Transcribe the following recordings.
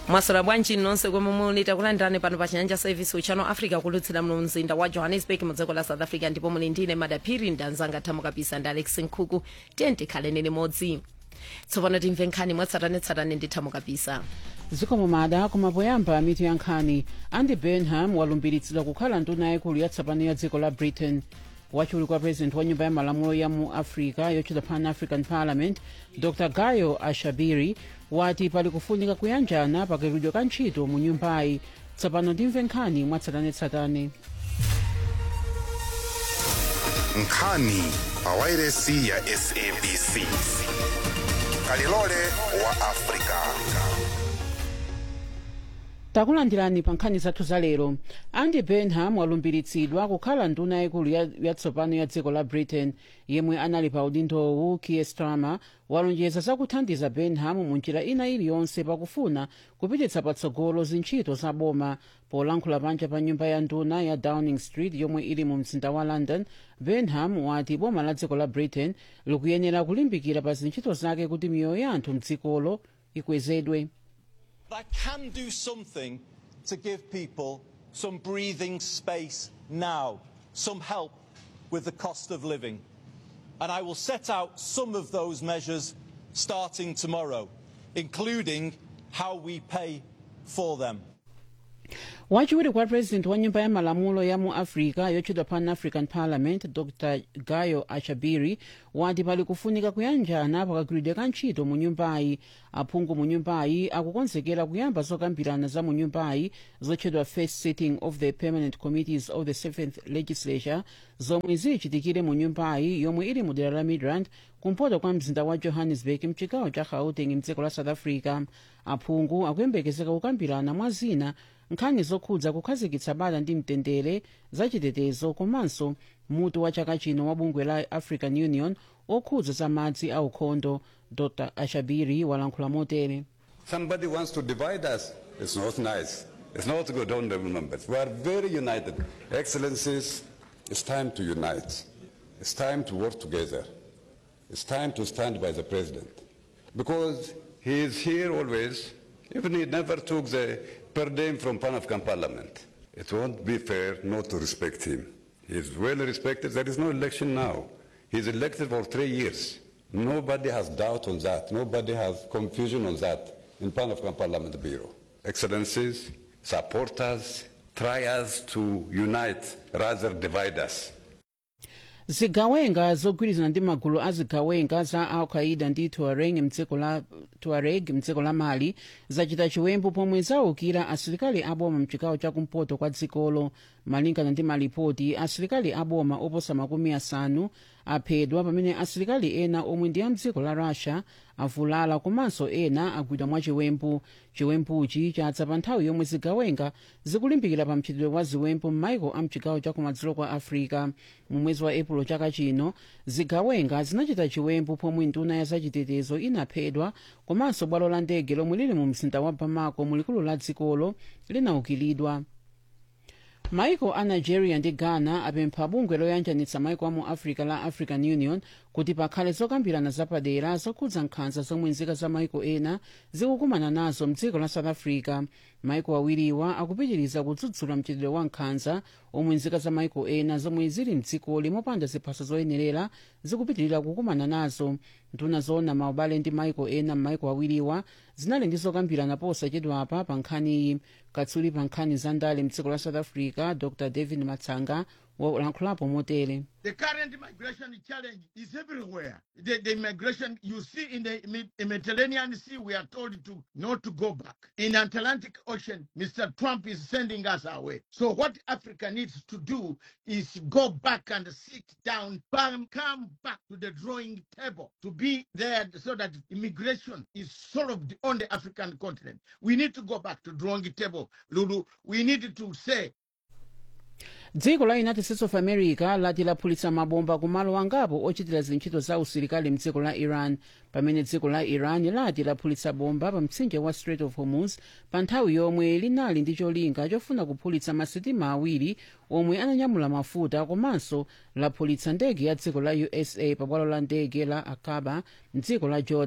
mwaswera bwanji nonse komwe muli takulandirani pano pa chinyanja service uchano africa kulutsira mno mzinda wa johannesburg mu dziko la south africa ndipo muli ndine madaphiri ndanzanga thamu kapisa ndi alex nkhuku tiye tikhaleni limodzi tsopano timve nkhani mwatsatanetsatane ndi thamu kapisa zikomo mada koma poyamba mitu ya nkhani andy burnham walumbiritsidwa kukhala nduna yaikulu yatsopano ya dziko la britain wachiwiri kwa president wa nyumba ya malamulo ya mu africa yotchedwa pan african parliament dr gayo ashabiri wati pali kufunika kuyanjana pakagwiridwe ka ntchito mu nyumbayi tsopano timve nkhani mwatsatanetsatane nkhani pa wairesi ya sabc kalilole wa afrika takulandirani pa nkhani zathu za lero andy burnham walumbiritsidwa kukhala nduna yaikulu ya- yatsopano ya dziko la britain yemwe anali pa udindowu kier starmer walonjeza zakuthandiza burnham mu njira ina iliyonse pakufuna kupititsa patsogolo zintchito za boma polankhula panja pa nyumba ya nduna ya downing street yomwe ili mu mzinda wa london burnham wati boma la dziko la britain likuyenera kulimbikira pa zintchito zake kuti miyoyo ya anthu mdzikolo ikwezedwe I can do something to give people some breathing space now, some help with the cost of living. And I will set out some of those measures starting tomorrow, including how we pay for them. wachiwiri kwa president wa nyumba ya malamulo ya mu africa yotchedwa pan african parliament dr gayo ashabiri wati pali kufunika kuyanjana pakagwiridwe ka ntchito mu nyumbayi aphungu mu nyumbayi akukonzekera kuyamba zokambirana za mu nyumbayi zotchedwa first sitting of the permanent committees of the seventh legislature zomwe zilichitikire mu nyumbayi yomwe ili mu dera la midrand kumpoto kwa mzinda wa johannesburg mchigawo cha gauteng mdziko la south africa aphungu akuyembekezeka kukambirana mwa zina nkhani zokhudza kukhazikitsa bata ndi mtendere zachitetezo komanso mutu wa chaka chino wa bungwe la african union okhudza za madzi aukhondo dr ashabiri walankhula motere Somebody wants to divide us. It's not nice. It's not good, honorable members. We are very united. Excellencies, it's time to unite. It's time to work together. It's time to stand by the president. Because he is here always, even he never took the per diem from Pan African Parliament. It won't be fair not to respect him. He is well respected. There is no election now. He's elected for three years. Nobody has doubt on that. Nobody has confusion on that in Pan African Parliament Bureau. Excellencies, support us, try us to unite rather divide us. zigawenga zogwirizana ndi magulu a zigawenga za al-qaida ndi tuareg mdziko la, tuareg mdziko la mali zachita chiwembu pomwe zaukira asilikali aboma mchigawo chakumpoto kwa dzikolo malingana ndi malipoti asilikali aboma oposa makumi asanu aphedwa pamene asilikali ena omwe ndi a mdziko la russia avulala komanso ena agwidwa mwa chiwembu chiwembuchi chadza pa nthawi yomwe zigawenga zikulimbikira pa mchitidwe wa ziwembu m'maiko a mchigawo chakumadzulo kwa africa mu mwezi wa epulo chaka chino zigawenga zinachita chiwembu pomwe nduna ya zachitetezo inaphedwa komanso bwalo la ndege lomwe lili mu mzinda wa bamako mulikulu la dzikolo linaukiridwa maiko a nigeria ndi ghana apempha bungwe loyanjanitsa maiko a mu africa la african union kuti pakhale zokambirana zapadera zokhudza nkhanza zomwe nzika za maiko ena zikukumana nazo mdziko la south africa maiko awiriwa akupitiriza kudzudzula mchitidwe wa nkhanza omwe nzika za maiko ena zomwe zili mdzikoli mopanda ziphaso zoyenerera zikupitirira kukumana nazo nduna zoona maubale ndi maiko ena m'maiko awiriwa zinali ndi zokambirana posachedwapa pa nkhaniyi katswiri pa nkhani za ndale mdziko la south africa dr david matsanga walankhulapo motere The current migration challenge is everywhere. The, the migration you see in the Mid- Mediterranean Sea, we are told to not to go back. In Atlantic Ocean, Mr. Trump is sending us away. So what Africa needs to do is go back and sit down, bam, come back to the drawing table to be there so that immigration is solved on the African continent. We need to go back to drawing table, Lulu. We need to say dziko la united states of america lati laphulitsa mabomba kumalo angapo ochitira zintchito za usilikali mdziko la iran pamene dziko la iran lati laphulitsa bomba pa mtsinje wa strait of hormuz pa nthawi yomwe linali ndi cholinga chofuna kuphulitsa masitima awiri omwe ananyamula mafuta komanso laphulitsa ndege ya dziko la usa pa bwalo la ndege la akaba mdziko la jordan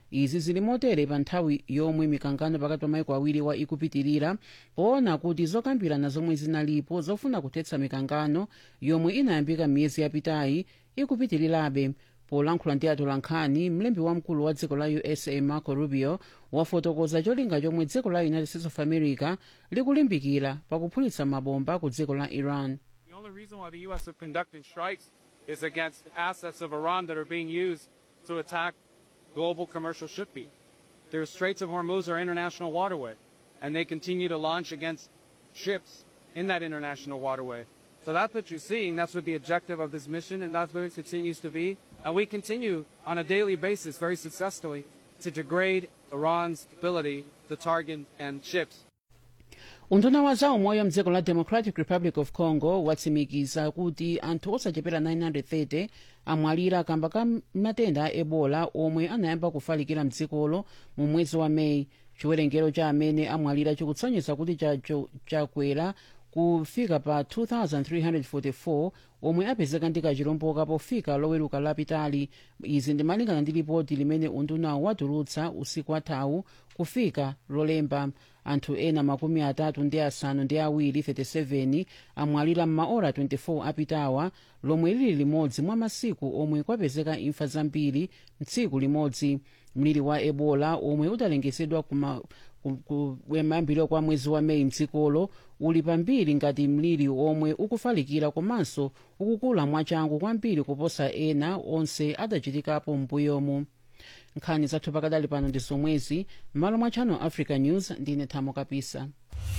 izi zili motere pa nthawi yomwe mikangano pakati pa maiko awiriwa ikupitirira poona kuti zokambirana zomwe zinalipo zofuna kuthetsa mikangano yomwe inayambika miyezi yapitayi ikupitirirabe polankhula ndi atolankhani mlembi wamkulu wa dziko la usa marco rubio wafotokoza cholinga chomwe dziko la united states of america likulimbikira pakuphulitsa mabomba ku dziko la iran The only reason why the U.S. have conducted strikes is against assets of Iran that are being used to attack global commercial shipping. The Straits of Hormuz are international waterway, and they continue to launch against ships in that international waterway. So that's what you're seeing. That's what the objective of this mission, and that's what it continues to be. And we continue on a daily basis, very successfully, to degrade Iran's ability to target and ships unduna wa zaumoyo mdziko la democratic republic of congo watsimikiza kuti anthu osachepera 930 amwalira kamba ka matenda a ebola omwe anayamba kufalikira mdzikolo mu mwezi wa meyi chiwerengero cha amene amwalira chikutsonyeza kuti chacho chakwera kufika pa 2344 omwe apezeka ndi kachilomboka pofika loweruka lapitali izi ndimalingana ndi ripoti limene undunawo watulutsa usiku wathawu kufika lolemba anthu ena makumi atatu ndi asanu ndi awiri 37 amwalira m'maora 24 apitawa lomwe lili limodzi mwa masiku omwe kwapezeka imfa zambiri mtsiku limodzi mliri wa ebola omwe udalengezedwa kuma kuyambiro kwa mwezi wa meyi mdzikolo uli pambiri ngati mliri omwe ukufalikira komanso ukukula mwachangu kwambiri kuposa ena onse adachitikapo m'mbuyomu nkhani zathu pakadali pano ndi zomwezi m'malo mwa channel africa news ndine thamo kapisa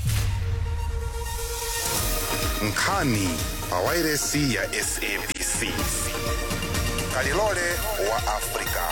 nkhani pa wairesi ya sabc kalilole wa afrika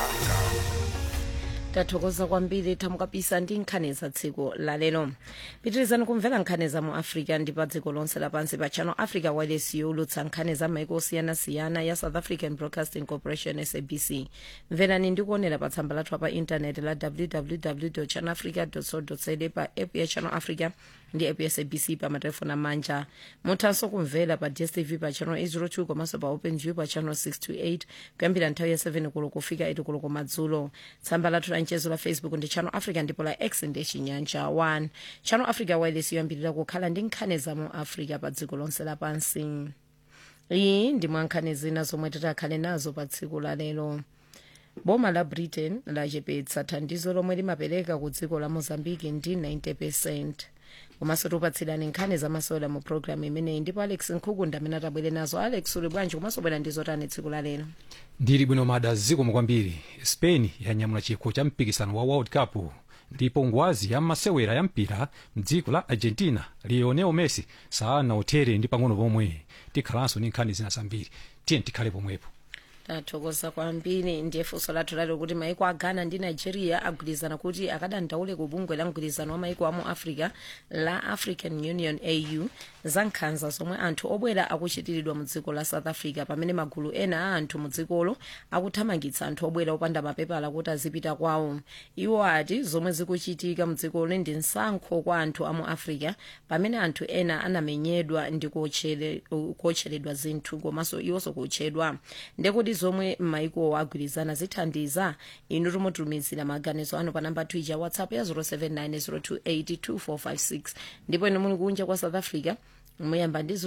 tathokoza kwambiri thamo kapisa ndi nkhani za tsiku lalero pitirizani kumvera nkhani za mu africa ndi pa dziko lonse lapansi pa channel africa wireless yolutsa nkhani za maiko osiyanasiyana ya south african broadcasting corporation sabc mverani ndi kuonera pa tsamba lathu pa intaneti la www channel africa co za pa app ya channel africa ndi app ya sabc pa matelefoni amanja muthanso kumvera pa dstv pa channel 802 komanso pa openview pa channel 628 kuyambira nthawi ya 7 kulo kufika 8 kulo komadzulo tsamba lathu la mchezo la facebook ndi channel africa ndipo la x ndi chinyanja 1 channel africa wireless yoyambirira kukhala ndi nkhani za mu africa pa dziko lonse lapansi iyi ndi mwa nkhani zina zomwe titakhale nazo pa tsiku la lero boma la britain lachepetsa thandizo lomwe limapereka ku dziko la mozambique ndi 90 percent komanso tipatsirani nkhani zamasola mu programu imeneyi ndipo alex nkhukunda amene atabwere nazo alex uli bwanji komanso bwera ndi zotani tsiku la lero ndili bwino mada zikomo kwambiri spain yanyamula chikho cha mpikisano wa world cup ndipo ngwazi ya masewera ya mpira mdziko la argentina lionel messi sanauthere ndi pang'ono pomwe tikhalanso ndi nkhani zina zambiri tiye tikhale pomwepo tathokoza kwambiri ndiye funso lathu lalero kuti maiko a ghana ndi nigeria agwirizana kuti akadandaule ku bungwe la mgwirizano wa maiko amu africa la african union au za nkhanza zomwe anthu obwera akuchitiridwa mu dziko la south africa pamene magulu ena a anthu mu dzikolo akuthamangitsa anthu obwera opanda mapepala kuti azipita kwawo iwo ati zomwe zikuchitika mu dzikolo ndi msankho kwa anthu amu africa pamene anthu ena anamenyedwa ndi kuotchere- kuotcheredwa zinthu komanso iwonso kuotchedwa ndekuti zomwe maikowo agwirizana zithandiza inu timutumizira maganizo anu pa namba twitter whatsapp ya 07902825456 ndipo inu muli kunja kwa south africa muyamba ndi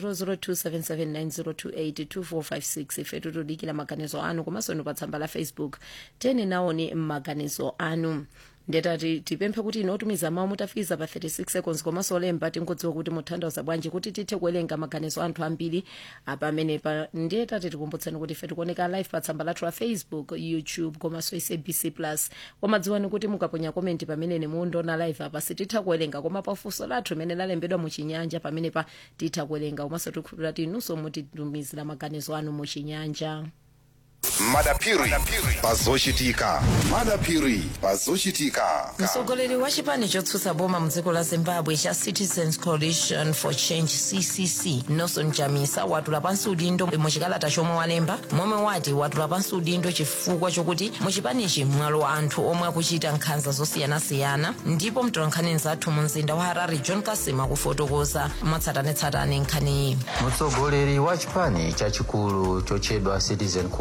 0027790282456 ife tikudikira maganizo anu komanso inu pa tsamba la facebook tiyeni naoni maganizo anu ndetati tipemphe kuti inu otumiza mawu mutafikiza pa 36 seconds komanso olemba tingodziwa kuti muthandauza bwanji kuti tithe kuwerenga maganizo anthu ambiri pamenepa ndiye tati tikumbutseni kuti ife tikuoneka live pa tsamba lathu la facebook youtube komanso sabc plus koma dziwani kuti mukaponya komenti pamene mundiona live apa sititha kuwerenga koma pafunso lathu limene lalembedwa muchinyanja pamenepa titha kuwerenga komanso tikhulupirira kuti inunso mutitumizira maganizo anu muchinyanja madapiri pazochitika madapiri pazochitika mtsogoleri wa chipani chotsutsa boma mdziko la zimbabwe cha citizens coalition for change ccc nelson chamisa watula pansi udindo muchikalata chomwe walemba momwe wati watula pansi udindo chifukwa chokuti muchipanichi mwalowa anthu omwe akuchita nkhanza zosiyanasiyana ndipo mtolankhani nzathu mu mzinda wa harare john kasima kufotokoza mwatsatanetsatane nkhaniyi mutsogoleri wa chipani chachikulu chochedwa citizen coalition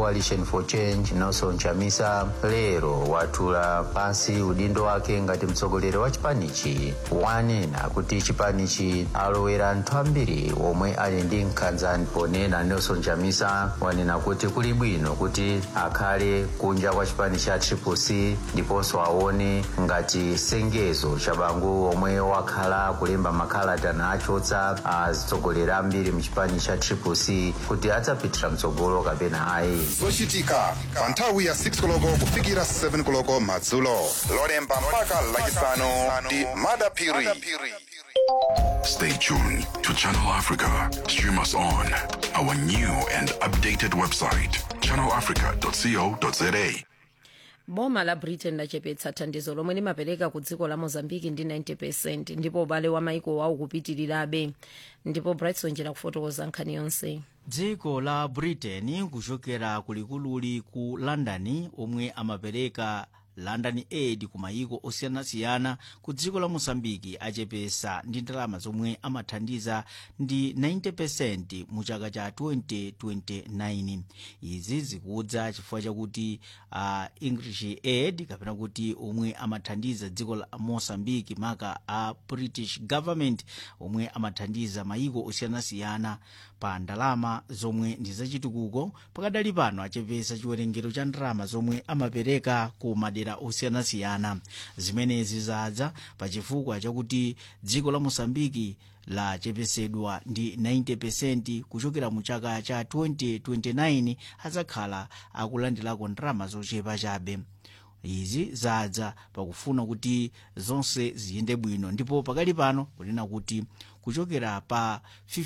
for change nelson chamisa lero watula pansi udindo wake ngati mtsogoleri wa chipanichi wanena kuti chipanichi alowera anthu ambiri omwe ali ndi nkhanza ponena nelson chamisa wanena kuti kuli bwino kuti akhale kunja kwa chipani cha triplec ndiponso aone ngati sengezo cha bangu omwe wakhala kulemba makalata nachotsa atsogoleri ambiri mchipani cha triplec kuti adzapitira mtsogolo kapena ayi zochitika pa nthawi ya 6 koloko kufikira 7 koloko madzulo lolemba mpaka lachisanu ndi madapiri Stay tuned to Channel Africa. Stream us on our new and updated website, channelafrica.co.za. boma la britain lachepetsa thandizo lomwe limapereka ku dziko la mozambiki ndi 90 ndipo ubale wa maiko wawo kupitirirabe ndipo brightson njera kufotokoza nkhani yonse dziko la britain kuchokera kulikululi ku london omwe amapereka london aid ku mayiko osiyanasiyana ku dziko la mosambiki achepesa ndi ndalama zomwe amathandiza ndi 90% mu chaka cha 2029 izi zikudza chifukwa chakuti uh, english aid kapena kuti omwe amathandiza dziko la mosambiki maka a british government omwe amathandiza mayiko osiyanasiyana pa ndalama zomwe ndi zachitukuko pakadali pano achepesa chiwerengero cha ndalama zomwe amapereka ku madera osiyanasiyana zimenezi zadza pa chifukwa chakuti dziko la mosambiki lachepesedwa ndi 90% kuchokera mu chaka cha 2029 adzakhala akulandirako ndalama zochepa chabe izi zadza pakufuna kuti zonse ziyende bwino ndipo pakali pano kunena kuti kuchokera pa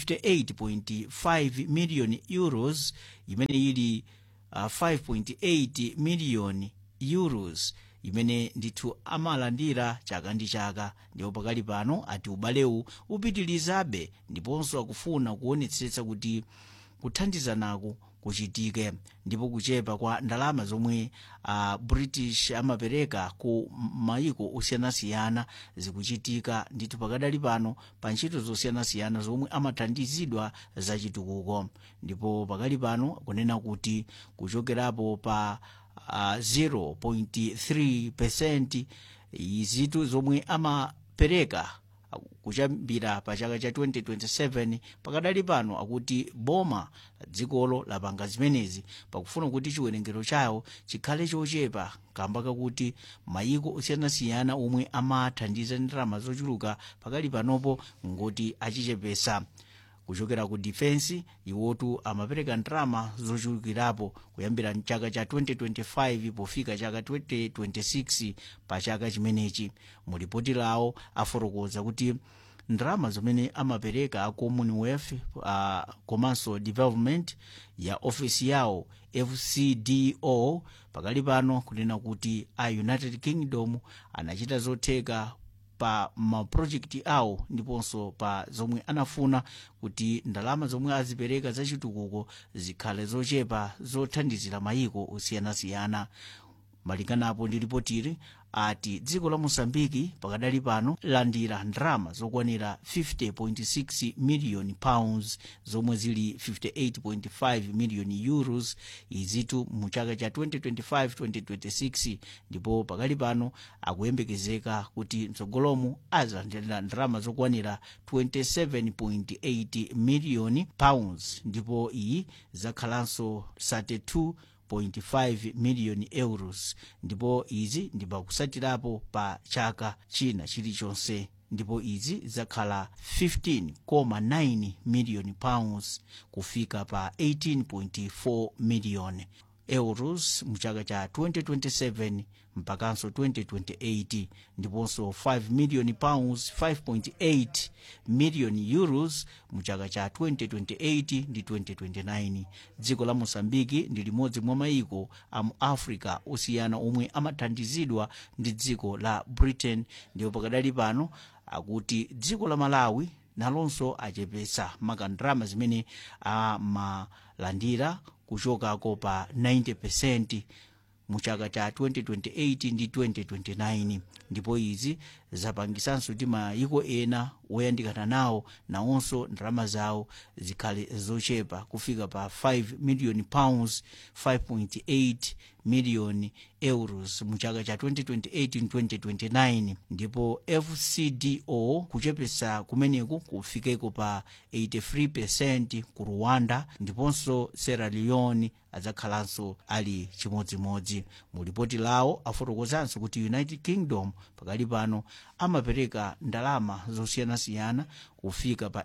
58.5 million euros imene ili uh, 5.8 million euros imene ndithu amalandira chaka ndi chaka ndipo pakali pano ati ubalewu upitirizabe ndiponso akufuna kuonetsetsa kuti kuthandizanaku kuchitike ndipo kuchepa kwa ndalama zomwe uh, british amapereka ku mayiko osiyanasiyana zikuchitika ndithu pakadali pano pa ntchito zosiyanasiyana zomwe amathandizidwa zachitukuko ndipo pakali pano kunena kuti kuchokerapo pa uh, 0.3 percent izitu zomwe amapereka kuchambira pa chaka cha 2027 pakadali pano akuti boma dzikolo lapanga zimenezi pakufuna kuti chiwerengero chawo chikhale chochepa kamba kakuti mayiko osiyanasiyana omwe amathandiza ndalama zochuluka pakali panopo ngoti achichepesa kuchokera ku defense iwotu amapereka ndalama zochulukirapo kuyambira mchaka cha 2025 pofika chaka 2026 pa chaka chimenechi mu ripoti lawo afotokoza kuti ndalama zimene amapereka a commonwealth uh, komanso development ya ofisi yawo fcdo pakali pano kunena kuti a united kingdom anachita zotheka pa mapurojekiti awo ndiponso pa zomwe anafuna kuti ndalama zomwe azipereka zachitukuko zikhale zochepa zothandizira mayiko osiyanasiyana malinganapo ndi ripotiri ati dziko la mosambiki pakadali pano landira ndalama zokwanira 50.6 million pounds zomwe zili 58.5 million euros izitu mu chaka cha 2025-2026 ndipo pakali pano akuyembekezeka kuti mtsogolomu azilandira ndalama zokwanira 27.8 million pounds ndipo iyi zakhalanso 32 1.5 miliyoni euros ndipo izi ndi pakusatirapo pa chaka china chilichonse ndipo izi zakhala 15.9 miliyoni pounds kufika pa 18.4 miliyoni euros mu chaka cha 2027 mpakanso 2028 ndiponso 5 million pounds 5.8 million euros mu chaka cha 2028 ndi 2029 dziko la mosambiki ndi limodzi mwa mayiko a mu africa osiyana omwe amathandizidwa ndi dziko la britain ndipo pakadali pano akuti dziko la malawi nalonso achepesa makandrama zimene amalandira kuchokako pa 90 percent mu chaka cha 2028 ndi 2029 ndipo izi zapangisanso kuti mayiko ena woyandikana nawo nawonso ndalama zawo zikhale zochepa kufika pa 5 million pounds 5.8 million euros mu chaka cha 2028-2029 ndipo fcdo kuchepesa kumeneku kufikeko pa 83 ku rwanda ndiponso sierra leone adzakhalanso ali chimodzimodzi mu lipoti lawo afotokozanso kuti united kingdom pakali pano amapereka ndalama zosiyanasiyana kufika pa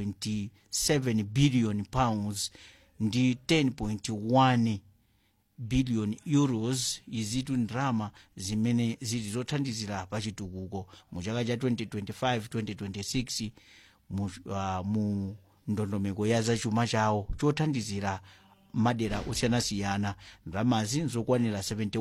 8.7 billion pounds ndi 10.1 billion euros izitu ndalama zimene zili zothandizira pa chitukuko mu chaka cha 2025-2026 mu, uh, mu ndondomeko ya zachuma chawo chothandizira madera osiyanasiyana ndalamazi nzokwanira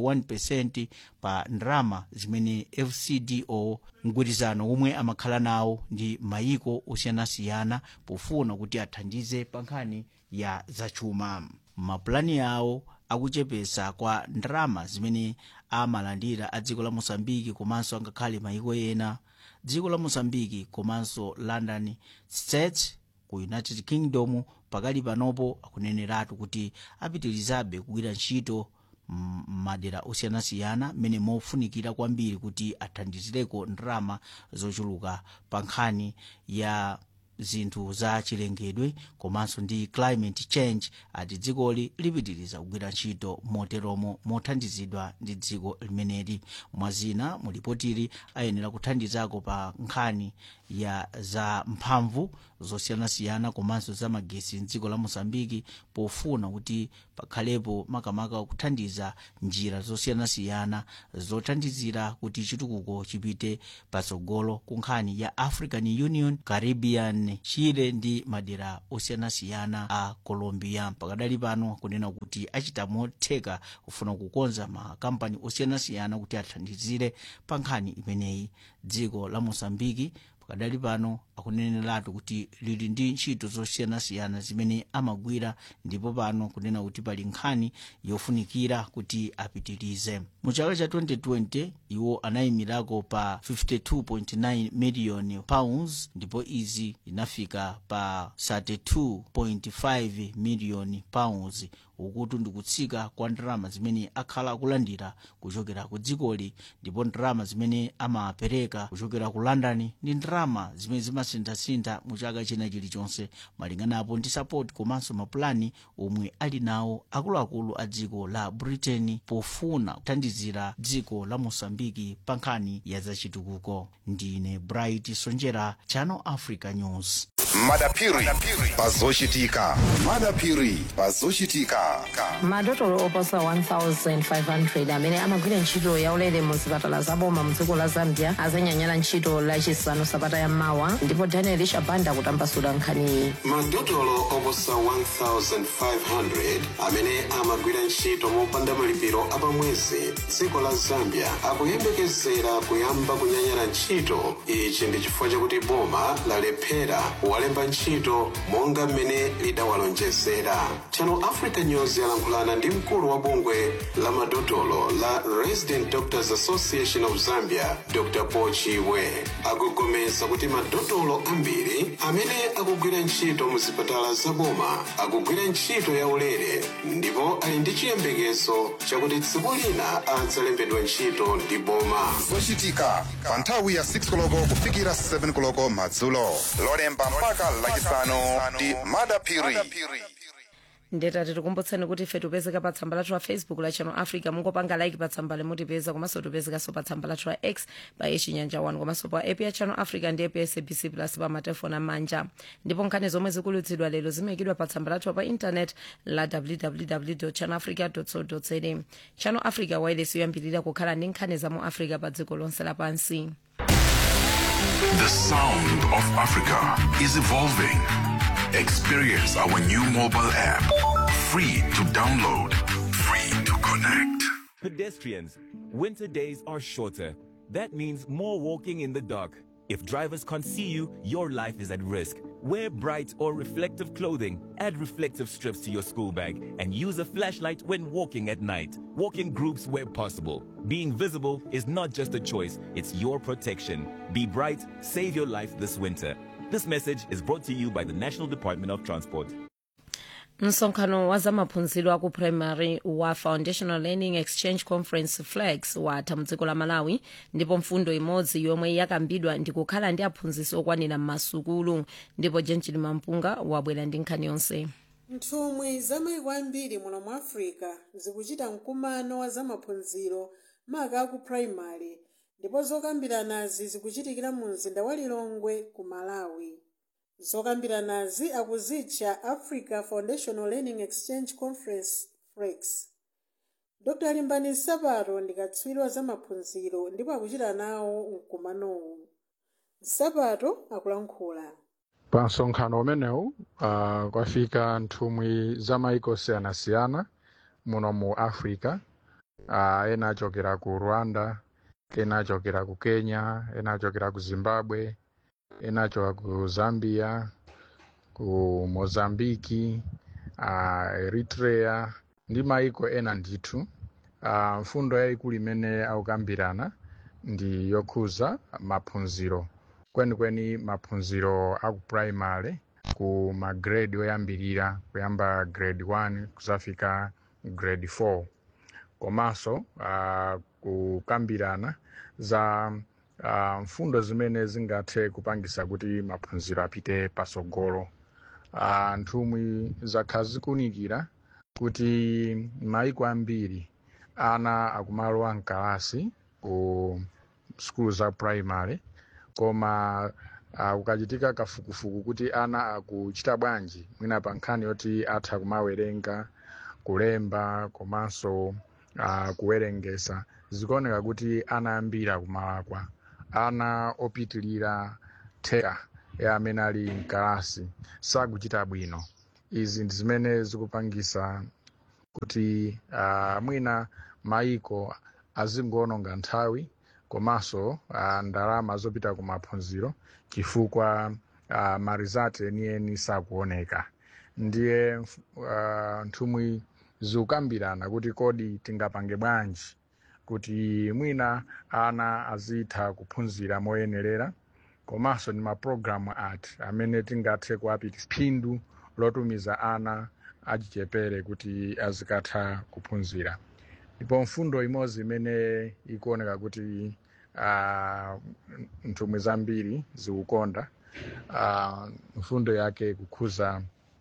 71 pa ndalama zimene fcdo mgwirizano omwe amakhala nawo ndi mayiko osiyanasiyana pofuna kuti athandize pa nkhani ya zachuma mapulani yawo akuchepesa kwa ndalama zimene amalandira a dziko la mosambiki komanso angakhale mayiko ena dziko la mosambiki komanso london states ku united kingdom pakali panopo akuneneratu kuti apitirizabe kugwira ntchito madera osiyanasiyana mmene mofunikira kwambiri kuti athandizireko ndalama zochuluka pa nkhani ya zinthu za chilengedwe komanso ndi climate change ati dzikoli lipitiriza kugwira ntchito moteromo mothandizidwa ndi dziko limeneli mwazina mulipotili ayenera kuthandizako pa nkhani ya za mphamvu zosiyanasiyana komanso za magesi mdziko la mosambiki pofuna kuti pakhalepo makamaka kuthandiza njira zosiyanasiyana zothandizira kuti chitukuko chipite patsogolo ku nkhani ya african union caribbean chile ndi madera osiyanasiyana a colombia pakadali pano kunena kuti achita motheka kufuna kukonza makampani osiyanasiyana kuti athandizire pa nkhani imeneyi dziko la mosambiki pakadali pano akuneneratu kuti lili ndi ntchito zosiyanasiyana zimene amagwira ndipo pano kunena kuti pali nkhani yofunikira kuti apitirize mu chaka cha 2020 iwo anayimirako pa 52.9 million pounds ndipo izi inafika pa 32.5 million pounds ukuti ndikutsika kwa ndalama zimene akhala akulandira kuchokera ku dzikoli ndipo ndalama zimene amapereka kuchokera ku london ndi ndalama zimene zimasinthasintha mu chaka china chilichonse malinganapo ndi sapoti komanso mapulani omwe ali nawo akuluakulu a dziko la britain pofuna kuthandizira dziko la mosambiki pa nkhani ya zachitukuko ndine bright sonjera channel africa news madapiri pazochitika madapiri pazochitika madotolo oposa 1500 amene amagwira ntchito yaulere mu zipatala zaboma mu dziko la zambia azanyanyala ntchito lachisanu sabata yammawa ndipo daniel shabanda kutambasula nkhaniyi madotolo oposa 1500 amene amagwira ntchito mopanda malipiro apamwezi dziko la zambia akuyembekezera kuyamba kunyanyala ntchito ichi ndi chifukwa chakuti boma lalephera kuwalemba ntchito monga mmene lidawalonjezera channel africa news yalankhulana ndi mkulu wa bungwe la madotolo la resident doctors association of zambia dr pochiwe akugomeza kuti madotolo ambiri amene akugwira ntchito mu zipatala zaboma akugwira ntchito yaulere ndipo ali ndi chiyembekezo chakuti tsiku lina adzalembedwa ntchito ndi boma zochitika pa nthawi ya 6 koloko kufikira 7 koloko madzulo lolemba mpaka lachisanu ndi madapiri ndetati tikumbutseni kuti ife tipezeka pa tsamba lathu la facebook la channel africa mungopanga like pa tsamba limutipeza komanso tipezekanso pa tsamba lathu la x pa yechinyanja 1 komanso pa app ya channel africa ndi app ya sabc plus pa matefoni amanja ndipo nkhani zomwe zikulutsidwa lero zimayikidwa pa tsamba lathu pa intanet la www channel africa co za channel africa wireless yoyambirira kukhala ndi nkhani za mu africa pa dziko lonse lapansi The sound of Africa is evolving. Experience our new mobile app. Free to download, free to connect. Pedestrians, winter days are shorter. That means more walking in the dark. If drivers can't see you, your life is at risk. Wear bright or reflective clothing, add reflective strips to your school bag, and use a flashlight when walking at night. Walk in groups where possible. Being visible is not just a choice, it's your protection. Be bright, save your life this winter. This message is brought to you by the National Department of Transport. msonkhano wa zamaphunziro aku primary wa foundational learning exchange conference flex watha mdziko la malawi ndipo mfundo imodzi yomwe yakambidwa ndi kukhala ndi aphunzitsi okwanira m'masukulu ndipo jenjini mampunga wabwera ndi nkhani yonse nthumwi za maiko ambiri muno mu africa zikuchita mkumano wa zamaphunziro maka aku primary ndipo zokambiranazi zikuchitikira mu mzinda wa lilongwe ku malawi zokambiranazi akuzitcha africa foundational learning exchange conference flex dr limbani sapato ndi katswiri wa zamaphunziro ndipo akuchita nawo mkumanowu sapato akulankhula pa msonkhano umenewu uh, kwafika nthumwi za maiko osiyanasiyana muno mu africa uh, ena achokera ku rwanda ena achokera ku kenya ena achokera ku zimbabwe ena achokera ku zambia ku mozambiki uh, eritrea ndi maiko ena ndithu uh, mfundo yayikulu imene akukambirana ndi yokhuza maphunziro kwenikweni maphunziro aku primary ku magrade oyambirira kuyamba grade 1 kuzafika grade 4 komanso uh, kukambirana za uh, mfundo zimene zingathe kupangisa kuti maphunziro apite pasogolo uh, nthumwi zakhala zikunikira kuti maiko ambiri ana akumalowa mkalasi ku skulu za primary koma uh, kukachitika kafukufuku kuti ana akuchita bwanji mwina pa nkhani yoti atha kumawerenga kulemba komanso uh, kuwerengesa zikuoneka kuti ana ambiri akumalakwa ana opitilira theka ya amene ali mkalasi sakuchita bwino izi ndi zimene zikupangisa kuti uh, mwina maiko azingoononga nthawi komanso uh, ndalama zopita ku maphunziro chifukwa uh, marizati enieni sakuoneka ndiye uh, nthumwi zikukambirana kuti kodi tingapange bwanji kuti mwina ana azitha kuphunzira moyenerera komanso ndi mapulogalamu ati amene tingathe kuapitisa phindu lotumiza ana achichepere kuti azikatha kuphunzira ndipo mfundo imodzi imene ikuoneka kuti uh, nthumwi zambiri zikukonda uh, mfundo yake kukhuza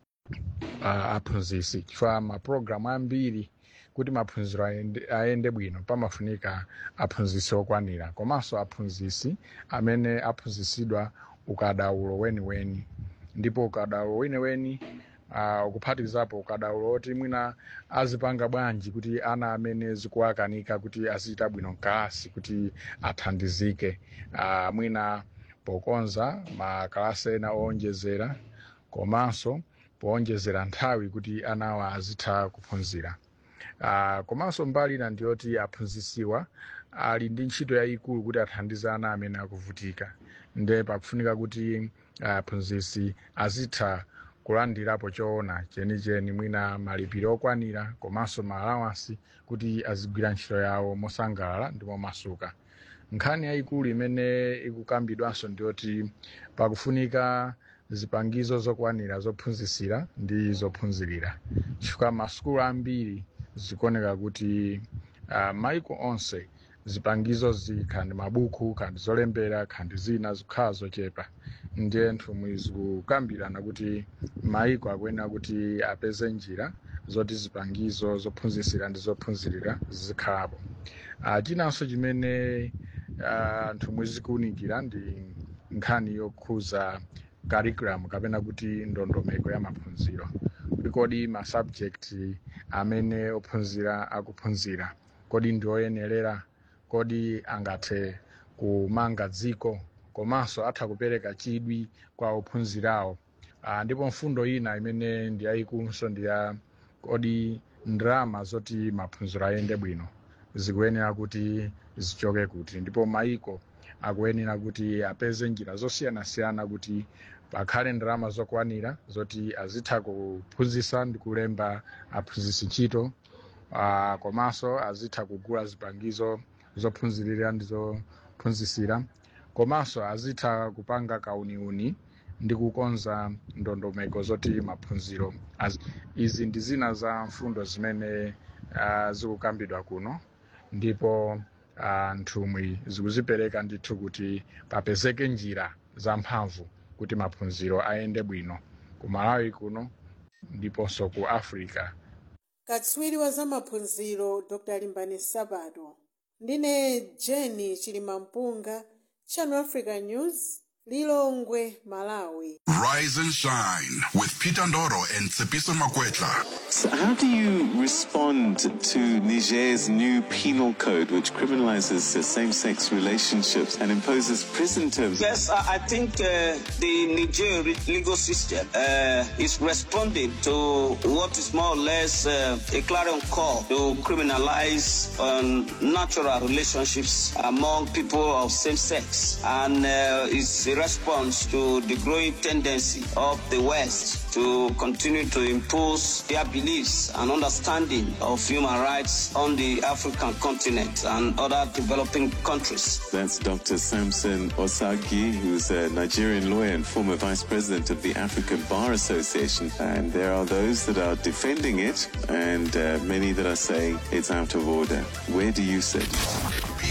uh, aphunzisi chifukwa mapulogalamu ambiri kuti maphunziro ayende, ayende bwino pamafunika aphunzisi okwanira komanso aphunzisi amene aphunzisidwa ukadaulo weniweni ndipo ukadaulo weniweni uh, ukuphatikizapo ukadaulo oti mwina azipanga bwanji kuti ana amene zikuwakanika kuti azichita bwino mkalasi kuti athandizike uh, mwina pokonza makalasi ena owonjezera komanso powonjezera nthawi kuti anawa azitha kuphunzira uh, komanso mbali ina ndiyoti aphunzisiwa ali ndi ntchito yayikulu kuti athandize ana amene akuvutika nde pakufunika kuti aphunzisi uh, azitha kulandirapo choona chenicheni mwina malipiro okwanira komanso maalawansi kuti azigwira ntchito yawo mosangalala ndi momasuka nkhani yayikulu imene ikukambidwanso ndiyoti pakufunika zipangizo zokwanira zophunzisira ndi zophunzirira chifukwa masukulu ambiri zikuoneka kuti uh, maiko onse zipangizo zikhandi mabuku khandi zolembera khandi zina zikhala zochepa ndiye nthumwi zikukambirana kuti maiko akuyenera kuti apeze njira zoti zipangizo zophunzisira ndi zophunzirira zikhalapo uh, chinanso chimene uh, nthumwi zikuwunikira ndi nkhani yokhuza curriculum kapena kuti ndondomeko ya maphunziro kuti kodi ma subject amene ophunzira akuphunzira kodi ndi oyenerera kodi angathe kumanga dziko komanso atha kupereka chidwi kwa ophunzirawo uh, ndipo mfundo ina imene ndi yayikulunso ndi ya kodi ndalama zoti maphunziro ayende bwino zikuyenera kuti zichoke kuti ndipo maiko akuyenera kuti apeze njira zosiyanasiyana kuti pakhale ndalama zokwanira zoti azitha kuphunzitsa ndi kulemba aphunzitsi ntchito uh, komanso azitha kugula zipangizo zophunzirira ndi zophunzitsira komanso azitha kupanga kauniuni ndi kukonza ndondomeko zoti maphunziro az- izi ndi zina za mfundo zimene uh, zikukambidwa kuno ndipo uh, nthumwi zikuzipereka ndithu kuti papezeke njira zamphamvu kuti maphunziro ayende bwino ku malawi kuno ndiponso ku africa katswiri wa zamaphunziro dr limbani sabato ndine jeni chilimampunga channel africa news lilongwe malawi Rise and shine with Peter Ndoro and Tsepiso Makwetla. So how do you respond to Niger's new penal code, which criminalizes uh, same-sex relationships and imposes prison terms? Yes, I I think uh, the Niger re- legal system uh, is responding to what is more or less uh, a clarion call to criminalize um, natural relationships among people of same sex. And uh, it's a response to the growing tendency of the West to continue to impose their beliefs and understanding of human rights on the African continent and other developing countries. That's Dr. Samson Osagi, who's a Nigerian lawyer and former vice president of the African Bar Association. And there are those that are defending it, and uh, many that are saying it's out of order. Where do you sit?